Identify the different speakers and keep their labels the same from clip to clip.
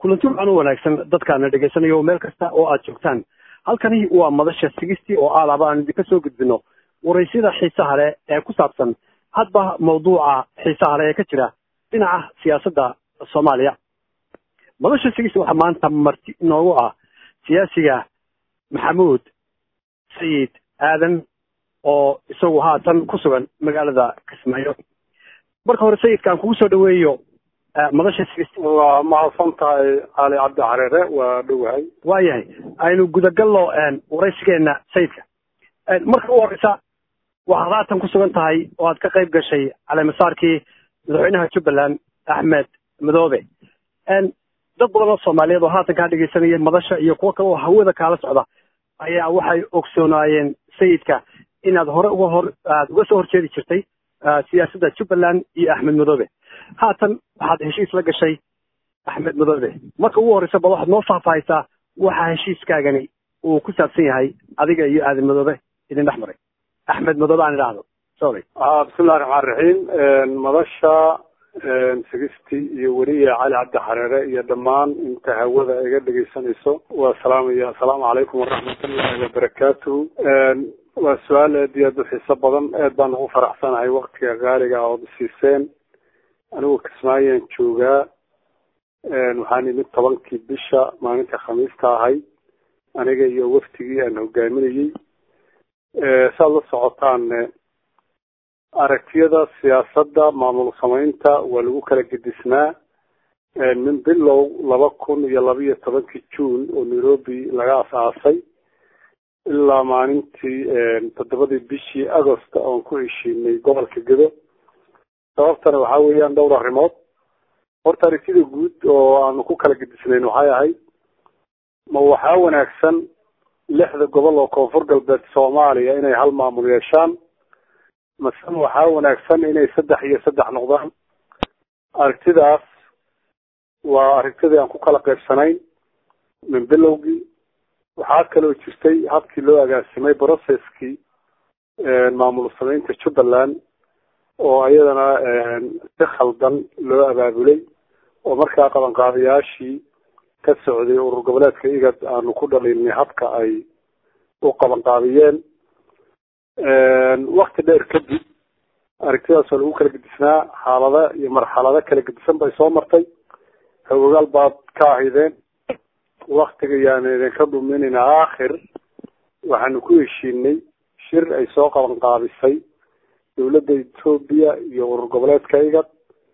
Speaker 1: kulanti waxaan u wanaagsan dadkaana dhegaysanayo meel kasta oo aad joogtaan halkani waa madasha sigistii oo aalaba aan idinka soo gudbino waraysyada xiisaha leh ee ku saabsan hadba mawduuca xiisaha leh ee ka jira dhinaca siyaasadda soomaaliya madasha sigisti waxaa maanta marti inoogu ah siyaasiga maxamuud sayid aadan oo isagu haatan ku sugan magaalada kismaayo marka hore sayidka aan kugu soo dhaweeyo madasha sigisti
Speaker 2: waa mahadsan tahay cali cabdi xareere waa dhowahay
Speaker 1: waayahay aynu gudagallo waraysigeena sayidka marka u horeysa waxaad haatan ku sugan tahay oo aad ka qayb gashay caleemasaarkii madaxweynaha jubbaland axmed madoobe dad badan oo soomaaliyeed oo haatan kaa dhegaysanaya madasha iyo kuwo kale oo hawada kaala socda ayaa waxay ogsoonaayeen sayidka inaad hore uga hor aad uga soo horjeedi jirtay siyaasadda jubbaland iyo axmed madoobe haatan waxaad heshiis la gashay axmed madoobe marka ugu horreysa bal waxaad noo faahfaahaysaa waxa heshiiskaagani uu ku saabsan yahay adiga iyo aadan madoobe idin dhex maray axmed madoobe aan idhaahdo sorry
Speaker 2: bismillahi raxmaan raxiim madasha sigisti iyo weliya cali cabdi xareere iyo dhammaan inta hawada iga dhegaysanayso waa salaamaya assalaamu calaykum waraxmatullahi wabarakaatuhu waa su-aal aad iyo aad u xiiso badan aad baan ugu faraxsanahay waktiga qaaliga ood siiseen anigu kismaayaan joogaa waxaan imid tobankii bisha maalinta khamiista ahay aniga iyo waftigii aan hogaaminayey saad la socotaan aragtiyada siyaasadda maamul samaynta waa lagu kala gedisnaa min bilow laba kun iyo laba iyo tobankii june oo nairobi laga as-aasay ilaa maalintii toddobadii bishii agost oon ku heshiinay gobolka gedo sababtana waxaa weeyaan dhowr arrimood horta aragtida guud oo aanu ku kala gedisnayn waxay ahayd ma waxaa wanaagsan lixda gobol oo koonfur galbeed soomaaliya inay hal maamul yeeshaan mase waxaa wanaagsan inay saddex iyo saddex noqdaan aragtidaas waa aragtidii aan ku kala qaybsanayn min bilowgii waxaa kaloo jirtay habkii loo agaasimay processkii maamul samaynta jubbaland oo iyadana si khaldan loo abaabulay oo markaa qabanqaabayaashii ka socday urur goboleedka igad aanu ku dhalinay habka ay u qabanqaabiyeen wakti dheer kadib aragtidaas oo lagu kala gedisnaa xaalada iyo marxalado kala gedisan bay soo martay hawagaal baad ka ahaydeen waktiga yaan idinka dhuminayna aakhir waxaanu ku heshiinay shir ay soo qabanqaabisay dawladda etoobiya iyo urur goboleedka igad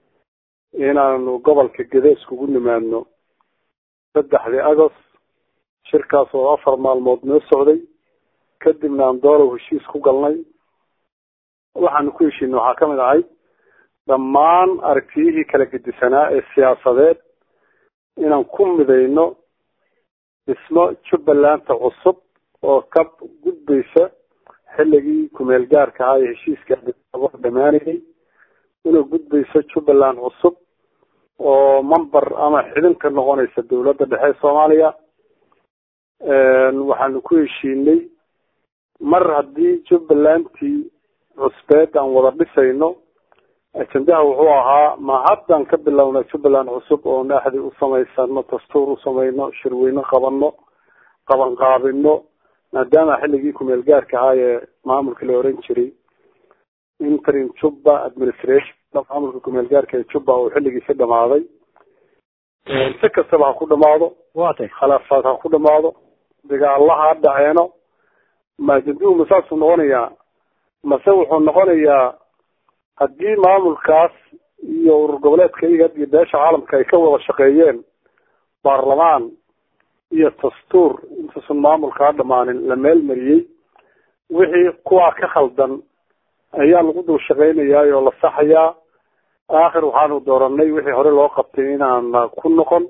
Speaker 2: inaanu gobolka gede iskugu nimaadno saddexdii agost shirkaas oo afar maalmood noo socday kadibna aan doolow heshiis ku galnay waxaanu ku heshiinay waxaa kamid ahay dhammaan aragtiyihii kala gedisanaa ee siyaasadeed inaan ku midayno dhismo jubbalanta cusub oo ka gudbaysa xilligii kumeel gaarka ahaa ee heshiiska dhamaanayay inuu gudbayso jubbaland cusub oo member ama xidin ka noqonaysa dawladda dhexe soomaaliya waxaanu ku heshiinay mar haddii jubbalantii cusbeed aan wada dhisayno ajendaha wuxuu ahaa ma haddaan ka bilowna jubbaland cusub oo naaxdi u samaysano dastuur u samayno shirweyne qabano qabanqaabino maadaama xilligii kumeel gaarka ahaa ee maamulka la oran jiray interim jubba administration maamulka kumeel gaarka ee jubba oo xilligiisi dhamaaday si kastaba ha ku dhamaado
Speaker 1: watay
Speaker 2: khilaafaad ha ku dhamaado dagaalaha ha dhaceeno ma ajenduhu ma saasuu noqonayaa mase wuxuu noqonayaa haddii maamulkaas iyo urur goboleedka igad iyo beesha caalamka ay ka wada shaqeeyeen baarlamaan iyo dastuur intaysan maamulkaa dhamaanin la meel mariyey wixii kuwaa ka khaldan ayaa lagu dul shaqeynayaa oo la saxayaa aakhir waxaanu dooranay wixii hore loo qabtay inaan ku noqon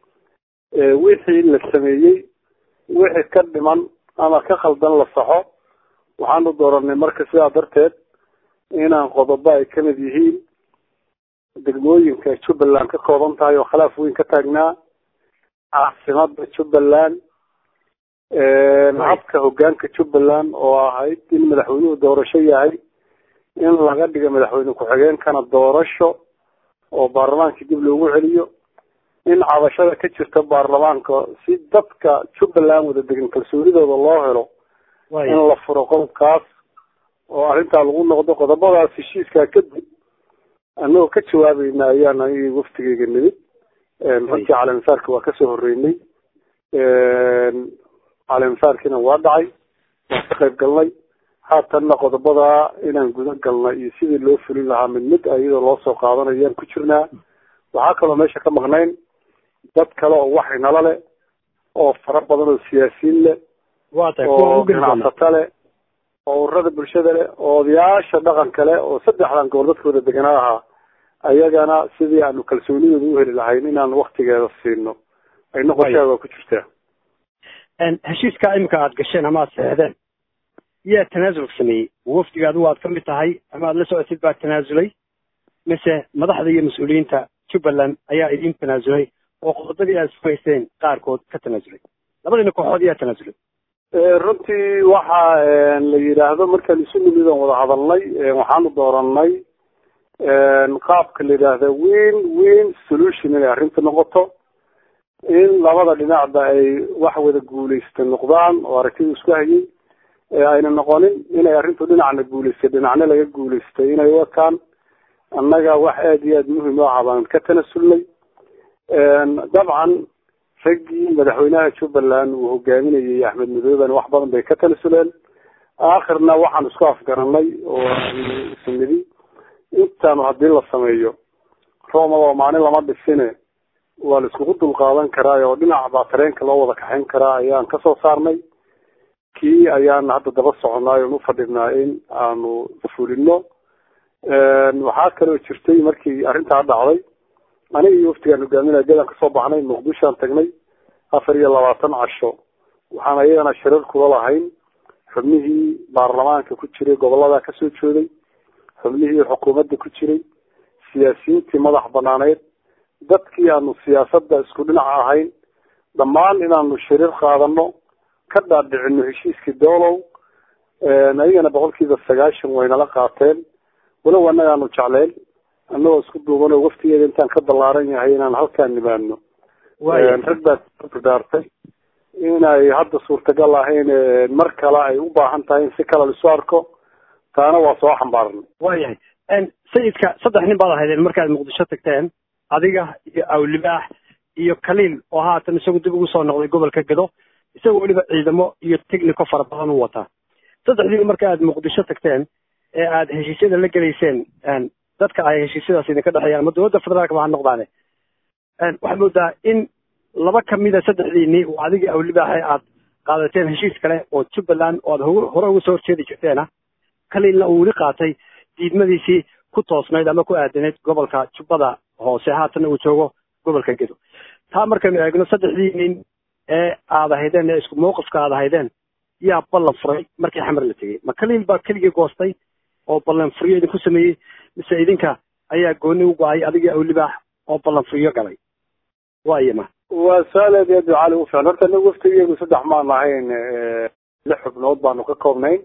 Speaker 2: wixii la sameeyey wixii ka dhiman ama ka khaldan la saxo waxaanu dooranay marka sidaa darteed inaan qodobo ay kamid yihiin degmooyinka jubbaland ka kooban tahay oo khilaaf weyn ka taagnaa caasimada jubbaland habka hogaanka jubbaland oo ahayd in madaxweynuhu doorasho yahay in laga dhigo madaxweyne ku-xigeenkana doorasho oo baarlamaankii dib loogu celiyo in cabashada ka jirta baarlamaanka si dadka jubbaland wada degan kalsoonidooda loo helo in la furo qodobkaas oo arrintaa lagu noqdo qodobadaas heshiiskaa kadib annagoo ka jawaabayna ayaan aniga waftigeyga nimid runtii caleemisaarka waa kasoo horeynay caleemisaarkiina waa dhacay waan ka qayb galnay haatanna qodobadaa inaan guda galnay iyo sidii loo fulin lahaa mid mid iyadoo loo soo qaadanayaan ku jirnaa waxaa kaloo meesha ka maqnayn dad kale oo waxay nala leh oo fara badan oo siyaasiyiin leh oo ganacsato leh oo ururada bulshada leh oo odayaasha dhaqanka leh oo saddexdan gobol dadkooda deganaa ahaa ayagana sidii aanu kalsoonidooda u heli lahayn inaan waktigeeda siino ayna qorshaha waa ku jirtaa
Speaker 1: heshiiska imika aada gasheen ama aada seexdeen yaa tanaasul sameeyey wafdiga adigu aad ka mid tahay ama aada la socotid baa tanaasulay mise madaxda iyo mas-uuliyiinta jubbaland ayaa idin tanaasulay oo qodobadii aad sugayseen qaarkood ka tanaasulay labadiina kooxood yaa tanaasulay
Speaker 2: runtii waxa la yidhaahdo markaan isu nimid oon wada hadalnay waxaanu dooranay qaabka la yidhaahda win win solution inay arrinta noqoto in labada dhinacba ay wax wada guulaysta noqdaan oo aragtida isku hayay ayna noqonin inay arrintu dhinacna guulaystay dhinacna laga guulaystay inay u ekaan annaga wax aada iyo aada muhim u aha baan ka tanasulnay dabcan raggii madaxweynaha jubbaland uu hogaaminayay axmed madooben wax badan bay ka tanasuleen aakhirna waxaan isku afgaranay oo isnidi intaanu haddii la sameeyo roma waa maalin lama dhisine waa la iskugu dulqaadan karaa oo dhinac baa tareenka loo wada kaxayn karaa ayaan kasoo saarnay kii ayaan hadda daba soconay oon ufadhinaa in aanu fulino waxaa kaloo jirtay markii arrintaa dhacday aniga iyo waftigaan hogaaminaya gadaan kasoo baxnay muqdishoan tagnay afar iyo labaatan casho waxaan ayagana shirar kula lahayn xubnihii baarlamaanka ku jiray gobolada kasoo jooday xubnihii xukuumadda ku jiray siyaasiyiintii madax banaaneyd dadkii aanu siyaasadda isku dhinac ahayn dhammaan inaanu shirir qaadano ka dhaadhicino heshiiskii doolow ayagana boqolkiiba sagaashan waynala qaateen walow annagaanu jecleyn annagoo isku duuban oo waftigeeda intaan ka ballaaran yahay inaan halkaan nimaano rag baa dardaartay inay hadda suurtagal ahayn mar kale ay u baahan tahay in si kale laisu arko taana waa soo xambaarnay
Speaker 1: waayahay sayidka saddex nin baad ahaydeen markaad muqdisho tagteen adiga iyo awlibaax iyo kaliil oo haatan isagu dib ugu soo noqday gobolka gado isagoo weliba ciidamo iyo technico fara badan u wataa saddexdiina marka aad muqdisho tagteen ee aada heshiisyada la gelayseen dadka ay heshiisyadaas idinka dhexeeyaan ama dowladda federaalka ba ha noqdaane waxaad moodaa in laba kamida saddexdiinii oo adigii awlibaaxe aad qaadateen heshiis kale oo jubbaland oo aad hore uga soo horjeedi jirteena kaliilna uu weli qaatay diidmadiisii ku toosnayd ama ku aadanayd gobolka jubbada hoose haatanna uu joogo gobolka gedo taa markaynu eegno saddexdii nin ee aad ahaydeen ee isku mawqifka aad ahaydeen yaa ballan furay markii xamar la tegey ma kaliil baa keligii goostay oo ballan furiyo idinku sameeyey mise idinka ayaa gooni u go-ay adigii awlibaax oo ballan furiyo galay waayama
Speaker 2: waa su-aal aad iyo aad cali u fiican horta anagu waftigeegu saddex maan ahayn lix xubnood baanu ka koobnayn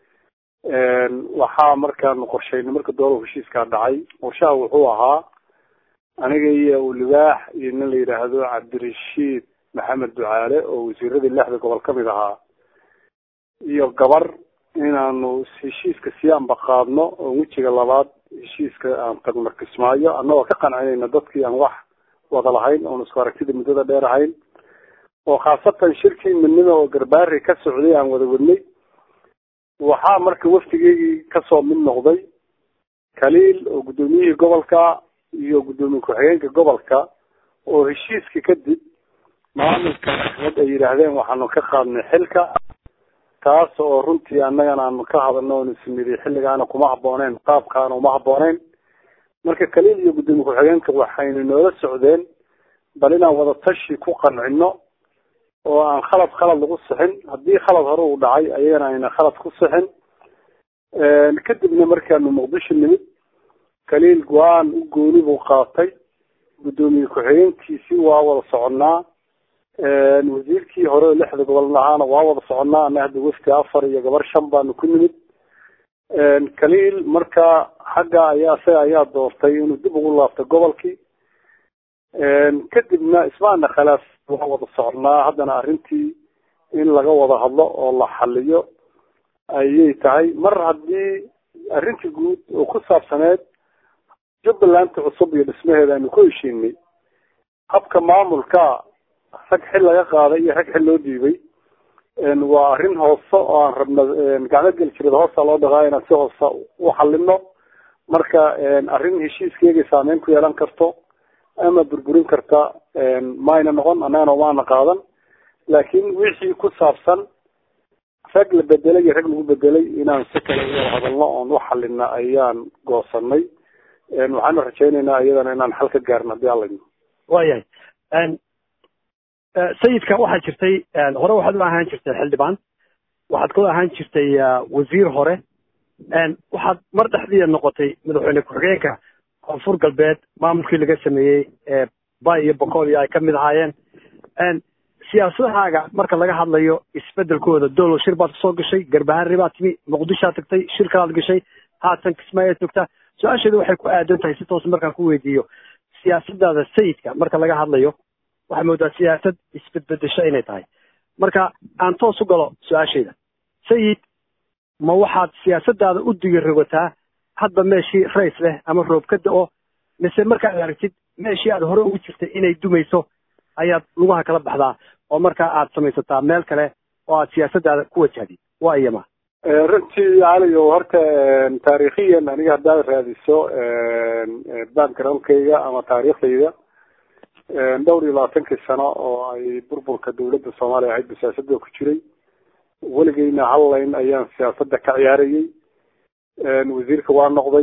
Speaker 2: waxaa markaanu qorshaynay marka doolow heshiiskaa dhacay qorshaha wuxuu ahaa aniga iyo awlibaax iyo nin la yidhaahdo cabdirashiid maxamed ducaale oo wasiiradii lixda gobol kamid ahaa iyo gabar inaanu heshiiska si aanba qaadno oo wejiga labaad heshiiska aan tagno kismaayo annagoo ka qancinayna dadkii aan wax wada lahayn oon isku aragtida muddada dheer ahayn oo khaasatan shirkii midnimo oo garbaari ka socday aan wada wadnay waxaa marka waftigeygii kasoo mid noqday kaliil oo guddoomiyihii gobolka iyo guddoomiye ku-xigeenka gobolka oo heshiiska kadib maamulka axmed ay yidhaahdeen waxaanu ka qaadnay xilka taas oo runtii annagana aanu ka hadalno oon ismidi xilligaana kuma habooneen qaabkaana uma habooneen marka kaliil iyo guddoomiye ku-xigeenka waxaynu noola socdeen bal inaan wada tashi ku qancino oo aan khalad khalad lagu sixin haddii khalad hore uu dhacay ayagana ayna khalad ku sixin kadibna markaanu muqdisho nimid kaliil go-aan u gooni buu qaatay guddoomiye ku-xigeenkiisii waa wada soconnaa wasiirkii hore oo lixda gobol ahaana waa wada soconnaa ana hadda wafti afar iyo gabar shan baanu ku nimid kaliil marka xagga ayaa isaga ayaa doortay inuu dib ugu laabto gobolkii kadibna ismaana khilaaf waa wada socnaa haddana arrintii in laga wada hadlo oo la xaliyo ayay tahay mar haddii arrintii guud oo ku saabsaneed jubbalanta cusub iyo dhismaheeda aynu ku heshiinay habka maamulka rag xil laga qaaday iyo rag xil loo dhiibay waa arrin hoose oo aan rabna gacmo geli jirada hoosta loo dhaqaa inaan si hoose u xalino marka arrin heshiiskeegay saameyn ku yeelan karto ama burburin karta mayna noqon annagana maana qaadan laakiin wixii ku saabsan rag la bedelay iyo rag lagu bedelay inaan si kale uwada hadalno oon u xalina ayaan goosanay waxaanu rajaynaynaa iyadana inaan xal ka gaarno hadii alla
Speaker 1: waayahay sayidka waxaa jirtay hore waxaad u ahaan jirtay xildhibaan waxaad ku ahaan jirtay wasiir hore waxaad mar dhexdiia noqotay madaxweyne ku-xigeenka koonfur galbeed maamulkii laga sameeyey ee bay iyo boqol iyo ay ka mid ahaayeen siyaasadahaaga marka laga hadlayo isbedelkooda dowlo shir baad kasoo gashay garbaharre baad timi muqdishoad tagtay shir kalaad gashay haatan kismaayaad joogtaa su-aasheedu waxay ku aadan tahay si toos markaan ku weydiiyo siyaasadaada sayidka marka laga hadlayo waxaa moodaa siyaasad isbedbedesho inay tahay marka aan toos u galo su-aashayda sayid ma waxaad siyaasadaada u digi rogataa hadba meeshii rays leh ama roob ka da-o mise markaad aragtid meeshii aad hore ugu jirtay inay dumayso ayaad lugaha kala baxdaa oo markaa aad samaysataa meel kale oo aad siyaasadaada ku wajahdid waa iyama
Speaker 2: runtii caliyo horta taariikhiyan aniga haddaad raadiso backgroundkayga ama taariikhdayda dhowr iyo labaatankii sano oo ay burburka dawladda soomaaliya ahayd ba siyaasada ku jiray weligeyna hal layn ayaan siyaasada ka ciyaarayay wasiirka waa noqday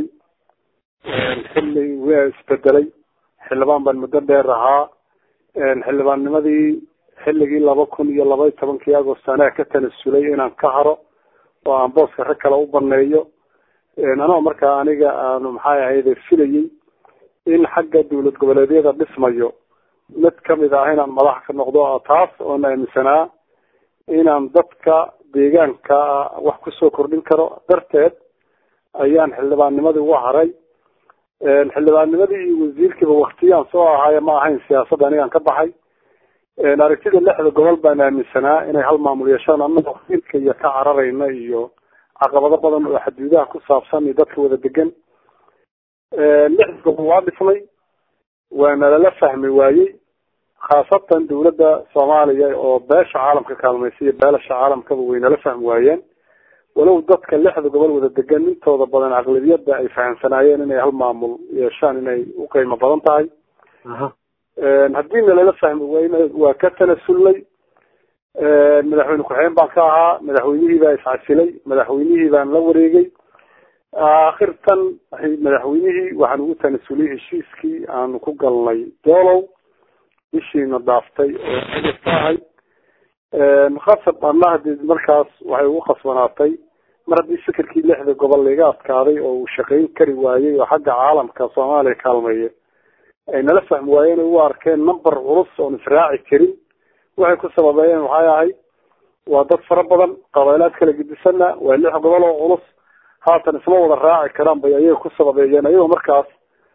Speaker 2: xilli waa isbedelay xildhibaan baan muddo dheer ahaa xildhibaannimadii xilligii laba kun iyo laba iyo tobankii agost anaa ka tanasulay inaan ka haro oo aan booska rag kale u baneeyo anoo markaa aniga aanu maxay ahayde filayay in xagga dawlad goboleedyada dhismayo mid kamid ah inaan madax ka noqdo taas oon aaminsanaa inaan dadka deegaanka wax kusoo kordhin karo darteed ayaan xildhibaannimadii uga haray xildhibaannimadii iyo wasiirkiiba waktiyaan soo ahaaye ma ahayn siyaasadda anigaan ka baxay aragtida lixda gobol baan aaminsanaa inay hal maamul yeeshaan annaga wakiilka iyo ka cararayna iyo caqabado badan oo xaduudaha ku saabsan iyo dadka wada degan lixda gobol waa dhisnay waana lala fahmi waayey khaasatan dawladda soomaaliya oo beesha caalamka kaalmaysa iyo beelasha caalamkaba waynala fahmi waayeen walow dadka lixda gobol wada degan intooda badan aqlabiyadda ay fahamsanaayeen inay hal maamul yeeshaan inay u qiimo badan tahay haddii nalala fahmi wayna waa ka tanasulnay madaxweyne ku-xigeen baan ka ahaa madaxweynihii baa iscasilay madaxweynihii baan la wareegay akhirtan madaxweynihii waxaan ugu tanasulay heshiiskii aanu ku galnay doolow bishiina dhaaftay oo agasta ahay khasab anna hadii markaas waxay ugu khasbanaatay mar haddii fikirkii lixda gobol laiga adkaaday oo uu shaqayn kari waayey oo xagga caalamka soomaaliya kaalmeeya ay nala fahmi waayeen u arkeen number culus oon israaci karin waxay ku sababeeyeen waxay ahayd waa dad fara badan qabaylaad kala gedisanna waa lix gobol oo culus haatan isma wada raaci karaan bay ayaga ku sababeeyeen ayagoo markaas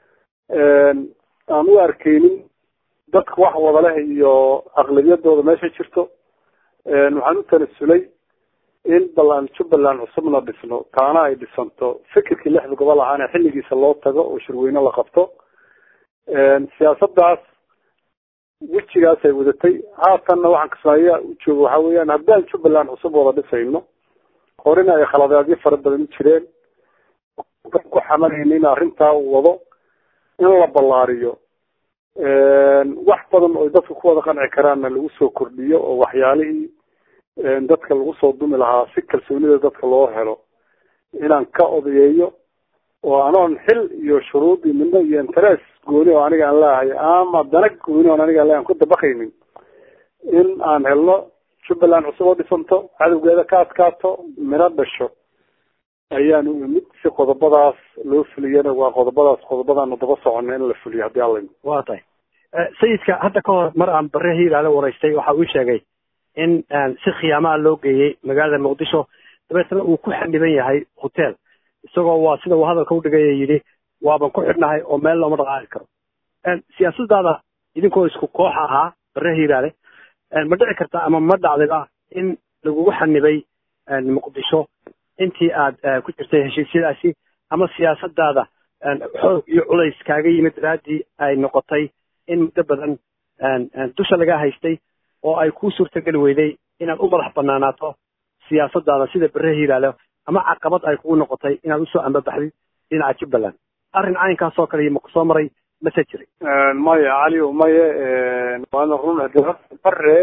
Speaker 2: aan u arkeynin dadka wax wada leh iyo aqlabiyadooda meesha jirto waxaan u tanasulay in balaan jubbaland cusubna dhisno taana ay dhisanto fikirkii lixda gobol ahaana xilligiisa loo tago oo shirweyne la qabto siyaasadaas wejigaas ay wadatay haatanna waxaan kismaayo u jooga waxa weeyaan haddaan jubbaland cusub wada dhisayno horena ay khaladaadyo fara badan u jireen ku xamalayna in arrintaa uu wado in la ballaariyo wax badan oo dadka ku wada qanci karaanna lagu soo kordhiyo oo waxyaalihii dadka lagu soo dumi lahaa si kalsoonida dadka loo helo inaan ka odayeeyo oo anoon xil iyo shuruud iyo midno iyo interes gooni oo aniga aan leehay ama dana gooni oon aniga le aan ku dabaqaynin in aan helno jubbaland cusub oo dhisanto cadowgeeda ka adkaato midho dhasho ayaan u imid si qodobadaas loo fuliyana waa qodobadaas qodobadaanu daba socona in la fuliyo haddii alla
Speaker 1: waa tahay sayidka hadda ka hor mar aan bare hiiraale waraystay waxa uu sheegay in si khiyaamaha loo geeyey magaalada muqdisho dabeetna uu ku xaniban yahay hotel isagoo waa sida uu hadalka udhigaya yidhi waaban ku xidhnahay oo meel looma dhaqaaqi karo siyaasadaada idinkoo isku koox ahaa bare hiiraale ma dhici karta ama ma dhacdayba in lagugu xanibay muqdisho intii aad ku jirtay heshiisyadaasi ama siyaasadaada xoog iyo culays kaaga yimid daraaddii ay noqotay in muddo badan dusha laga haystay oo ay kuu suurtageli weyday inaad u madax banaanaato siyaasadaada sida bere hiiraale ama caqabad ay kugu noqotay inaad usoo ambabaxdid dhinaca jubbaland arrin caynkaas oo kale iyo maku soo maray mase jiray
Speaker 2: maya cali maye waana run bare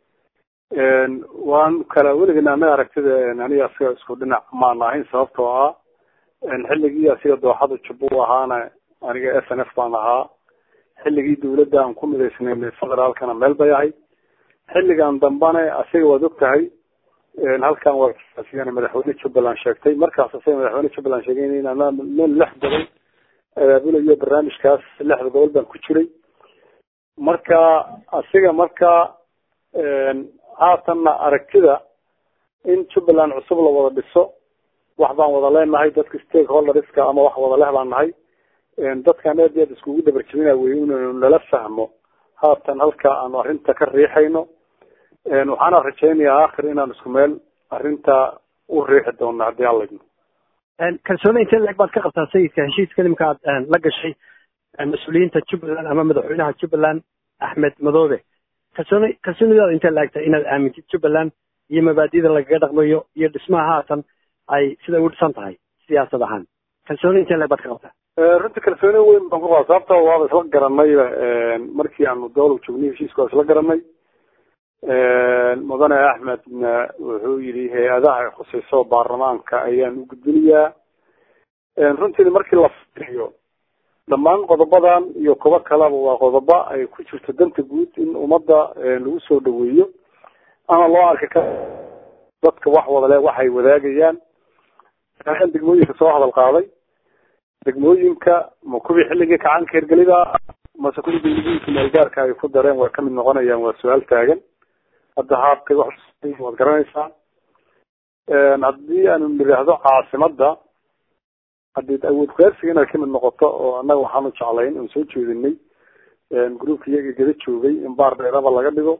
Speaker 2: waan kala weligana anaga aragtida aniga asiga isku dhinac maan ahayn sababtoo ah xilligii asiga dooxada jubbu ahaana aniga s n f baan ahaa xilligii dawladda aan ku midaysnay federaalkana meel bay ahayd xilligan dambana asiga waad og tahay halkan waa asigana madaxweyne jubbaland sheegtay markaas asiga madaxweyne jubbaland sheegay nin lix gobol abaabulayo barnaamijkaas lixda gobol baan ku jiray marka asiga marka haatanna aragtida in jubbaland cusub la wada dhiso wax baan wada leenahay dadka stakeholderska ama wax wada leh baan nahay dadkan aad iyo aad iskugu dabarjebina wey inaynu nala fahmo haatan halka aanu arrinta ka riixayno waxaana rajaynayaa aakhir inaan isku meel arrinta u riixi doono haddii alla idmo
Speaker 1: kalsooni intee leeg baad ka qabtaa sayidka heshiiska nimka aad la gashay mas-uuliyiinta jubbaland ama madaxweynaha jubbaland axmed madoobe kalsooni kalsoonidaada intee laagta inaad aamintid jubbaland iyo mabaadida lagaga dhaqmayo iyo dhismaha haatan ay sida ugu dhisan tahay siyaasad ahaan kalsooni intee leeg baad ka qabtaa
Speaker 2: runta kalsooni weyn baan ku qabaa sababta waaba isla garanayba markii aanu dowla joognay heshiiska waa isla garanay mudane axmedna wuxuu yidhi hay-adaha ay khusayso baarlamaanka ayaan u gudbinayaa runtiina markii la fiiriyo dhammaan qodobadan iyo kubo kaleba waa qodobo ay ku jirto danta guud in ummadda lagu soo dhaweeyo ama loo arka ka dadka wax wada leh waxay wadaagayaan degmooyinka soo hadal qaaday degmooyinka ma kuwii xilligii kacaanka hirgelida mase kuwii degmooyinka meelgaarka ay ku dareen way kamid noqonayaan waa su-aal taagan hadda haabkay wax waad garanaysaa haddii aanu nidhaahdo caasimada hadii awood kuyaarsiga inay kamid noqoto oo annaga waxaanu jeclayn oon soo jeedinay groupka iyaga gada joogay in baar dheeraba laga dhigo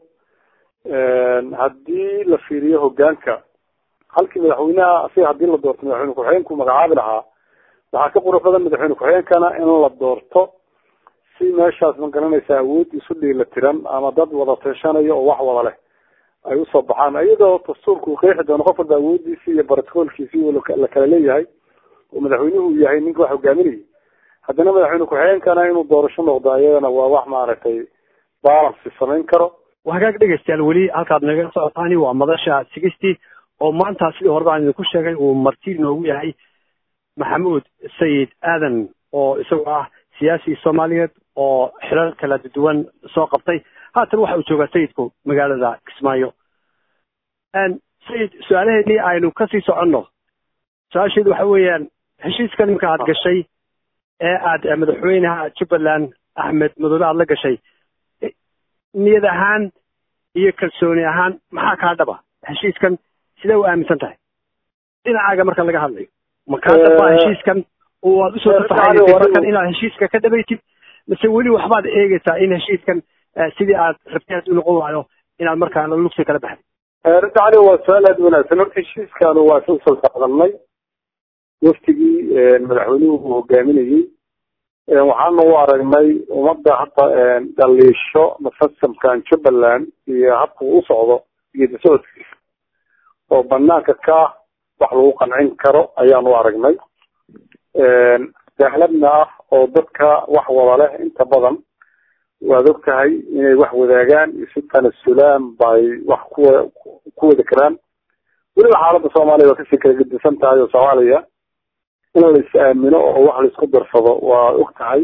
Speaker 2: haddii la fiiriyo hogaanka halkii madaxweynaha asiga hadii la doorto madaxweyne ku-xigeenku magacaabi lahaa waxaa ka qurux badan madaxweyne ku-xigeenkana in la doorto si meeshaas ma garanaysa awood isu dhiila tiran ama dad wada teeshanayo oo wax wada leh ay usoo baxaan iyadoo dastuurku qeexi doono qof walba awoodiisi iyo barotocolkiisi la kala leeyahay oo madaxweynuhu yahay ninka wax hogaaminayay haddana madaxweyne ku-xigeenkana inuu doorasho noqdo ayadana waa wax maaragtay balance samayn karo
Speaker 1: hagaag dhegeystayaal weli halkaad naga socotaani waa madasha sigistii oo maanta sidii hore baan idinku sheegay uu marti noogu yahay maxamuud sayid aadan oo isagoo ah siyaasi soomaaliyeed oo xilal kala duwan soo qabtay haatan waxa uu joogaa sayidku magaalada kismaayo sayid su-aalaheedii aynu kasii soconno su-aasheedu waxa weeyaan heshiiska nimka aad gashay ee aad madaxweynaha jubbaland axmed madoobe aada la gashay niyad ahaan iyo kalsooni ahaan maxaa kaa dhaba heshiiskan sidee u aaminsan tahay dhinacaaga marka laga hadlayo ma kaa dhaba heshiiskan oo aad usoo tafaxaysay markan inaad heshiiska ka dhabaytid mise weli waxbaad eegaysaa in heshiiskan sidii aad rabtay hadduu noqon waayo inaad markaa lugsi kala baxday
Speaker 2: runta cali waa su-aal aada wanaagsan horta heshiiskaanu waa soo salsaqdanay waftigii madaxweynuhu uu hogaaminayey waxaana u aragnay ummadda hadda dhaliisho mufasamkan jubbaland iyo habka uu usocdo iyo dasocodkiisa oo banaanka ka wax lagu qancin karo ayaan u aragnay dahladna ah oo dadka wax wada leh inta badan waad og tahay inay wax wadaagaan isu tanasulaan bay wax kuwa ku wada karaan weliba xaaladda soomaaliya waa kasii kala gedisan tahay oo soomaaliya in la is aamino oo wax laisku darsado waa og tahay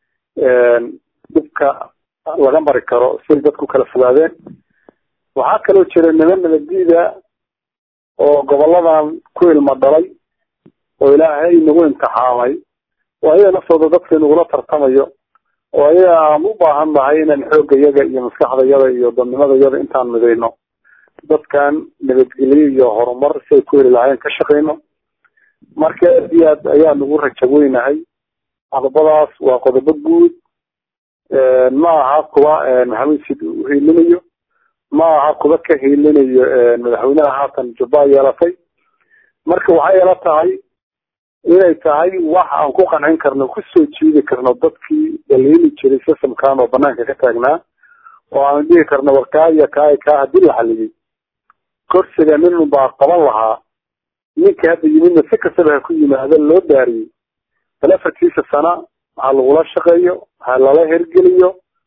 Speaker 2: dhibka laga mari karo siay dadku kala fogaadeen waxaa kaloo jira niman nabadiida oo goboladan ku ilmo dhalay oo ilaahay nagu imtixaamay oo ayaga naftooda dadka nagula tartamayo oo ayaga aan u baahan nahay inaan xoogga yaga iyo maskaxdayada iyo dadnimadayada intaan midayno dadkan nabadgelyo iyo horumar si ay ku heli lahayn ka shaqayno marka aad iyo aad ayaa nagu raja weynahay qodobadaas waa qodobo guud ma aha kuwa maxamed sid uhiilinayo ma aha kuwa ka hiilinayo madaxweynaha haatan jubba yeelatay marka waxay ila tahay inay tahay wax aan ku qancin karno kusoo jiidi karno dadkii daliili jiray systemkan oo banaanka ka taagnaa oo aan dhihi karno warkaaya kaaya kaa hadii la xaliyey korsiga nin baa qaban lahaa ninka hadda yimidna si kastaba ha ku yimaado loo daariyey bal afartiisa sana ha lagula shaqeeyo ha lala hergeliyo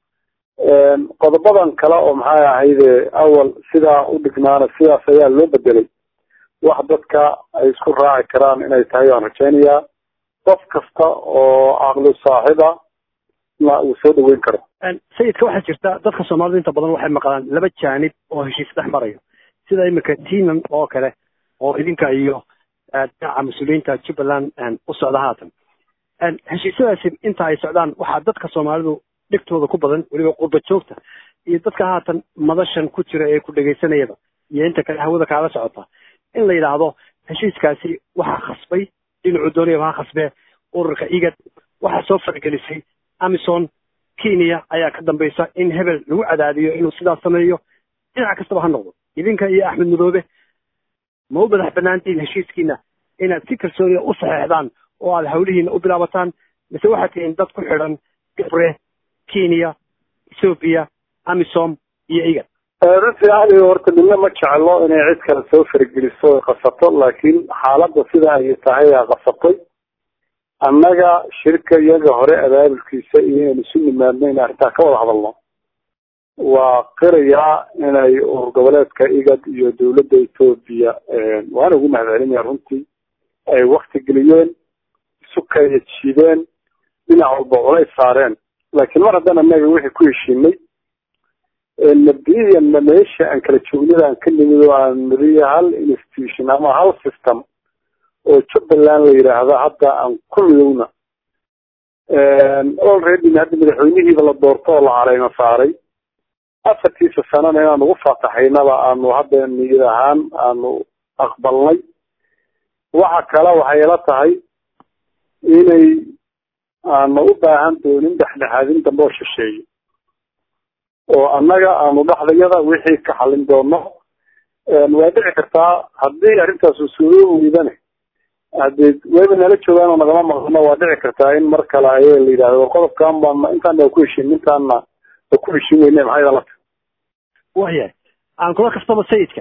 Speaker 2: qodobadan kale oo maxay ahayde awal sidaa u dhignaana sidaas ayaa loo bedelay wax dadka ay isku raaci karaan inay tahay waan rajaynayaa qof kasta oo caqli saaxiba na uu soo dhaweyn karo
Speaker 1: sayidka waxaa jirta dadka soomaalida inta badan waxay maqlaan laba jaanib oo heshiis dhex marayo sida imika tinan oo kale oo idinka iyo dhinaca mas-uuliyiinta jubbaland u socda haatan heshiisyadaasi inta ay socdaan waxaa dadka soomaalidu dhigtooda ku badan weliba qurba joogta iyo dadka haatan madashan ku jira ee ku dhegaysanayaba iyo inta kale hawada kaala socota in la yidhaahdo heshiiskaasi waxaa khasbay dhinacu dooniyaba ha khasbee ururka igad waxaa soo fargelisay amison kenya ayaa ka dambaysa in hebel lagu cadaadiyo inuu sidaas sameeyo dhinac kastaba ha noqdo idinka iyo axmed madoobe ma u madax banaantihiin heshiiskiina inaad si kalsooniya u saxeexdaan oo aad hawlihiina u bilaabataan mise waxaad tihiin dad ku xidhan gabre kenya ethoobiya amisom iyo igad
Speaker 2: runtii ali horta midna ma jeclo inay cid kale soo fargeliso oy qasato laakiin xaaladda sida ay tahay aa qasatay annaga shirka iyaga hore abaabulkiisa iyo inaynu isu nimaadno in arrintaa ka wada hadalno waa qirayaa inay urur goboleedka igad iyo dawladda etoobiya waana ugu mahadcelinaya runtii ay wakti geliyeen isu kaya jiideen dhinac walba culays saareen laakiin mar haddaan annaga wixii ku heshiinay mabdiyan meesha aan kala joognada aan ka nimid oo aan niriyo hal institution ama hal system oo jubbaland la yidhaahdo hadda aan ku midowna already hadda madaxweynihiiba la doorto oo la caleyma saaray afartiisa sanana inaan ugu faataxaynaba aanu hadda niyad ahaan aanu aqbalnay waxa kale waxay ila tahay inay aanu u baahan doonin dhexdhexaadin dambe oo shisheeyo oo annaga aanu dhexdayada wixii ka xalin doono waa dhici kartaa haddii arrintaas usuulo weydane hadee wayba nala joogaan oo nagama maqano waa dhici kartaa in mar kale ayaga la yidhahdo war qodobkan baa intaana waa ku heshin intaana waa ku heshin weyne maxay dalata
Speaker 1: wayahay aan kula kastaba sayidka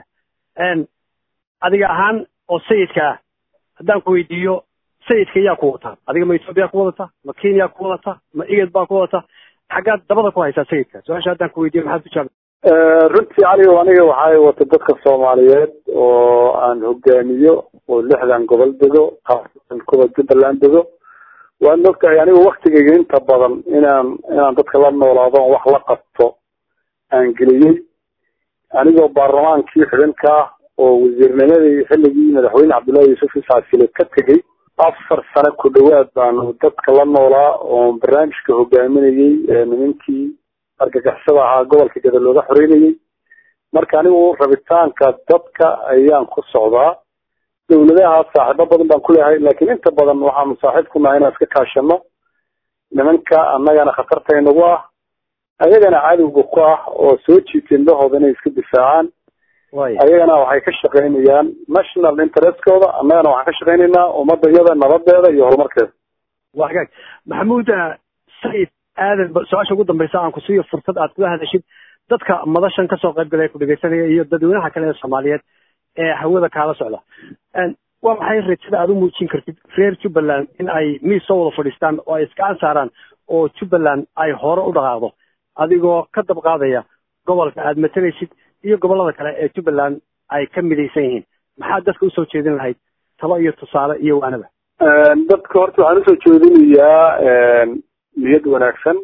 Speaker 1: adiga ahaan oo sayidka ah haddaan ku weydiiyo sayidka yaa ku wataa adiga ma etoobiya ku wadata ma kenya ku wadata ma igad baa ku wadata xaggaad dabada ku haysaa sayidka su-aasha haddaan ku weydiiyo maxaad ku jaab
Speaker 2: runtii cali aniga waxay wata dadka soomaaliyeed oo aan hogaamiyo oo lixdan gobol dego kuwa jubbaland dego waad ogtahay anigu waktigayga inta badan inaan inaan dadka la noolaado on wax la qabto aan geliyey anigoo baarlamaankii xubinka ah oo wasiirnimadii xilligii madaxweyne cabdullahi yuusuf isaasile ka tegey afar sano ku dhawaad baanu dadka la noolaa oo barnaamijka hogaaminayey nimankii argagixisada ahaa gobolka gada looga xoreynayey marka anigu rabitaanka dadka ayaan ku socdaa dawladaha saaxiibo badan baan kuleeyahay laakiin inta badan waxaanu saaxiib ku nahay inaan iska kaashano nimanka annagana khatarta inagu ah ayagana cadowga ku ah oo soo jiitay indhahooda inay iska difaacaan ayagana waxay ka shaqaynayaan national interestkooda annagana waxaan ka shaqaynaynaa ummadda iyada nabadeeda iyo horumarkeeda
Speaker 1: waa hagaag maxamuud sayid aadan su-aasha ugu dambaysa aan ku siiyo fursad aad kula hadashid dadka madashan kasoo qayb galaya ku dhegaysanaya iyo dadweynaha kale ee soomaaliyeed ee hawada kaala socda waa maxay rajada aad u muujin kartid reer jubbaland in ay miis soo wada fadhiistaan oo ay iska ansaaraan oo jubbaland ay hore u dhaqaaqdo adigoo ka dab qaadaya gobolka aad matalaysid iyo gobollada kale ee jubbaland ay ka midaysan yihiin maxaad dadka usoo jeedin lahayd talo iyo tusaale iyo waanaba
Speaker 2: dadka horta waxaan usoo jeedinayaa niyad wanaagsan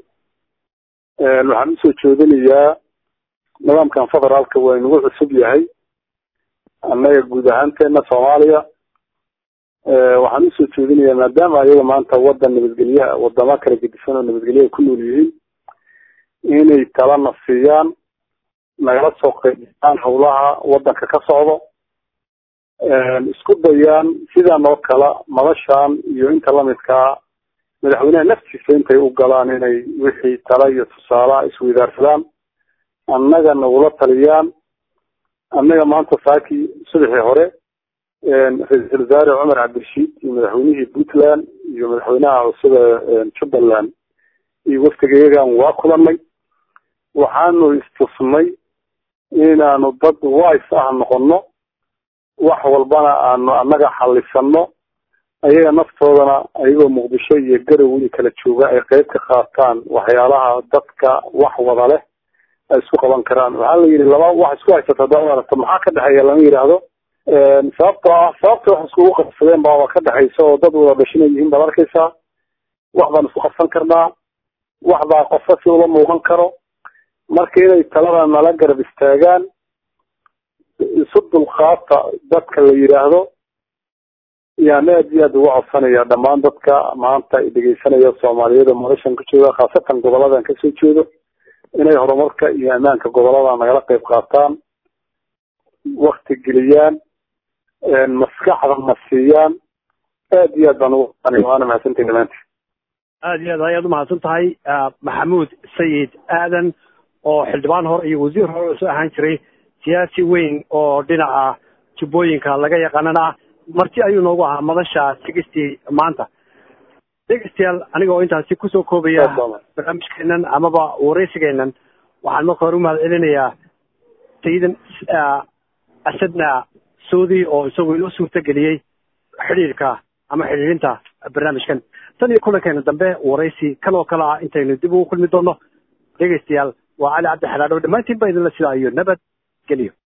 Speaker 2: waxaan usoo jeedinayaa nidaamkan federaalka waa inagu cusub yahay annaga guud ahaanteena soomaaliya waxaan usoo jeedinayaa maadaama ayaga maanta wadan nabadgelye wadamo kala gedisan oo nabadgelye ay ku nool yihiin inay talana siiyaan nagala soo qaybiyaan howlaha wadanka ka socdo isku dayaan sidan oo kale madashan iyo inta lamidkaa madaxweynaha naftiisa intay u galaan inay wixii tala iyo tusaalaha isweydaarsadaan annaga nagula taliyaan annaga maanta saakii subaxii hore ra-iisul wasaare cumar cabdirashiid iyo madaxweynihii puntland iyo madaxweynaha cusub ee jubbaland iyo waftigayagan waa kulanay waxaanu istusnay inaanu dad wise ah noqono wax walbana aanu annaga xalisano ayaga naftoodana ayagoo muqdisho iyo garow weli kala jooga ay qeyb ka qaataan waxyaalaha dadka wax wada leh ay isku qaban karaan waxaa la yidhi laba wax isku haysata hadaad aragto maxaa ka dhexeeya lama yidhaahdo sababtoo ah sababta wax iskugu qabsadeen baaba ka dhexaysa oo dad wada dhashina yihiin baad arkaysaa wax baan isku qabsan karnaa wax baa qofka si ula muuqan karo marka inay talada nala garab istaagaan isu dulqaata dadka la yidhaahdo yaan aad iyo aad uga codsanaya dhammaan dadka maanta dhegeysanaya soomaaliyada madashan ku jooga khaasatan goboladan kasoo jeedo inay horumarka iyo ammaanka gobolada nagala qeyb qaataan wakti geliyaan maskaxda na siiyaan aad iyo aad baan ugu waana mahadsantahi dhamaantii
Speaker 1: aad iyo aad ayaad umahadsan tahay maxamuud sayid aadan oo xildhibaan hore iyo wasiir hore soo ahaan jiray siyaasi weyn oo dhinaca jubbooyinka laga yaqaanana ah marti ayuu noogu ahaa madasha sigistii maanta dhegeystayaal aniga oo intaasi kusoo koobaya barnaamijkeenan amaba wareysigeenan waxaan marka hore umahad celinayaa sayidan asadna saudi oo isagu inoo suurta geliyey xidhiirka ama xidhiirinta barnaamijkan tan iyo kulankeena dambe waraysi kan oo kale ah intaynu dib ugu kulmi doono dhegeystayaal waa cali cabdi xalaadhow dhammaantiin ba idinla sidaa iyo nabad geliyo